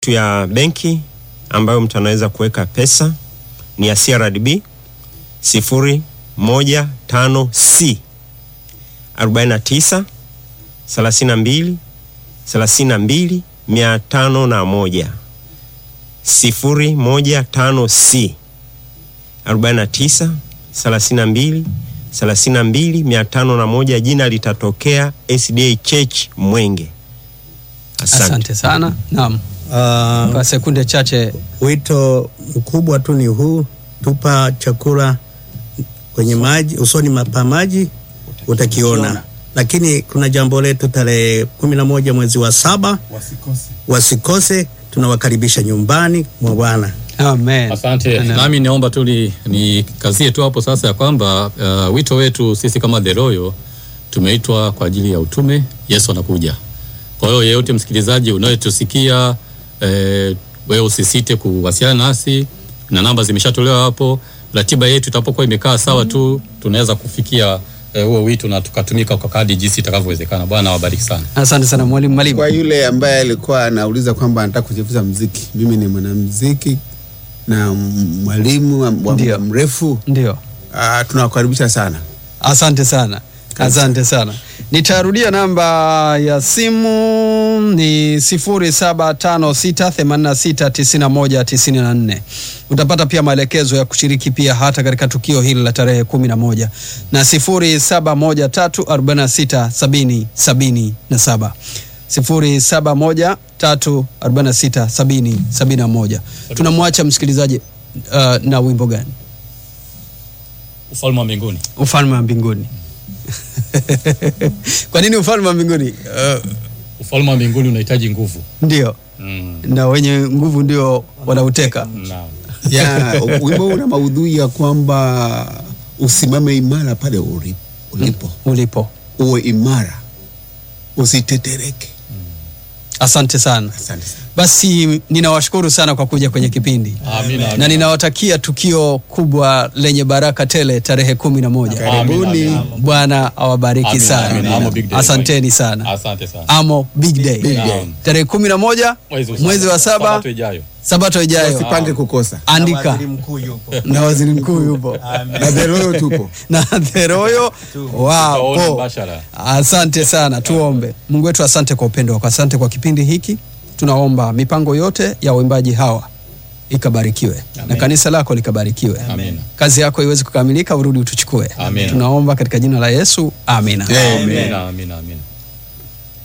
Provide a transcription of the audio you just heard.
tu ya benki ambayo mtu anaweza kuweka pesa ni ya CRDB sifuri moja tano C arobaini na tisa thelathini na mbili thelathini na mbili mia tano na moja sifuri moja tano C arobaini na tisa thelathini na mbili thelathini na mbili mia tano na moja. Jina litatokea SDA Church Mwenge. Asante. Asante sana. Naam, Ah, kwa sekunde chache. wito mkubwa tu ni huu, tupa chakula kwenye maji, usoni ma- pa maji utakiona. Lakini kuna jambo letu tarehe kumi na moja mwezi wa saba, wasikose. Tunawakaribisha nyumbani mwa Bwana. Amen. Asante. Amen. Nami naomba tu ni- nikazie tu hapo sasa ya kwamba uh, wito wetu sisi kama The Royal tumeitwa kwa ajili ya utume. Yesu anakuja. Kwa hiyo yeyote msikilizaji unayetusikia eh, wewe usisite kuwasiliana nasi na namba zimeshatolewa hapo. Ratiba yetu itapokuwa imekaa sawa tu tunaweza kufikia eh, huo wito na tukatumika kwa kadri jinsi itakavyowezekana. Bwana awabariki sana. Asante sana mwalimu Kwa Mwalimu. yule ambaye alikuwa anauliza kwamba anataka kujifunza mziki, mimi ni mwanamziki na m- mwalimu wa wa muda Ndio. mrefu. Ndio. Ah, tunawakaribisha sana. Asante sana, asante sana. Nitarudia namba ya simu ni 0756869194. Utapata pia maelekezo ya kushiriki pia hata katika tukio hili la tarehe 11 na 0713467077 0713467071. Tunamwacha msikilizaji uh, na wimbo gani? Ufalme wa mbinguni. ufalme wa mbinguni kwa nini ufalme wa mbinguni uh, Ufalme wa mbinguni unahitaji nguvu. ndio Mm. na wenye nguvu ndio wanauteka Naam. Ya, wimbo una maudhui ya kwamba usimame imara pale uli- ulipo, ulipo uwe imara, usitetereke. asante sana Asante sana. basi ninawashukuru sana kwa kuja kwenye kipindi Amina. na amina. ninawatakia tukio kubwa lenye baraka tele tarehe kumi na moja Karibuni. Amina. bwana awabariki Amina, sana amina. Amo big day. asanteni sana Asante sana. amo big day, Big day. tarehe kumi na moja mwezi wa saba Sabato ijayo. sabato ijayo Usipange kukosa. andika mkuu yupo. na waziri mkuu yupo Na The Royal tupo. na theroyo Tutaona wapo. mbashara. Asante sana, tuombe. Mungu wetu, asante kwa upendo wako, asante kwa kipindi hiki. Tunaomba mipango yote ya waimbaji hawa ikabarikiwe na kanisa lako likabarikiwe, Amina. kazi yako iweze kukamilika, urudi utuchukue. Amina. Tunaomba katika jina la Yesu, amina. Amina, amina, amina.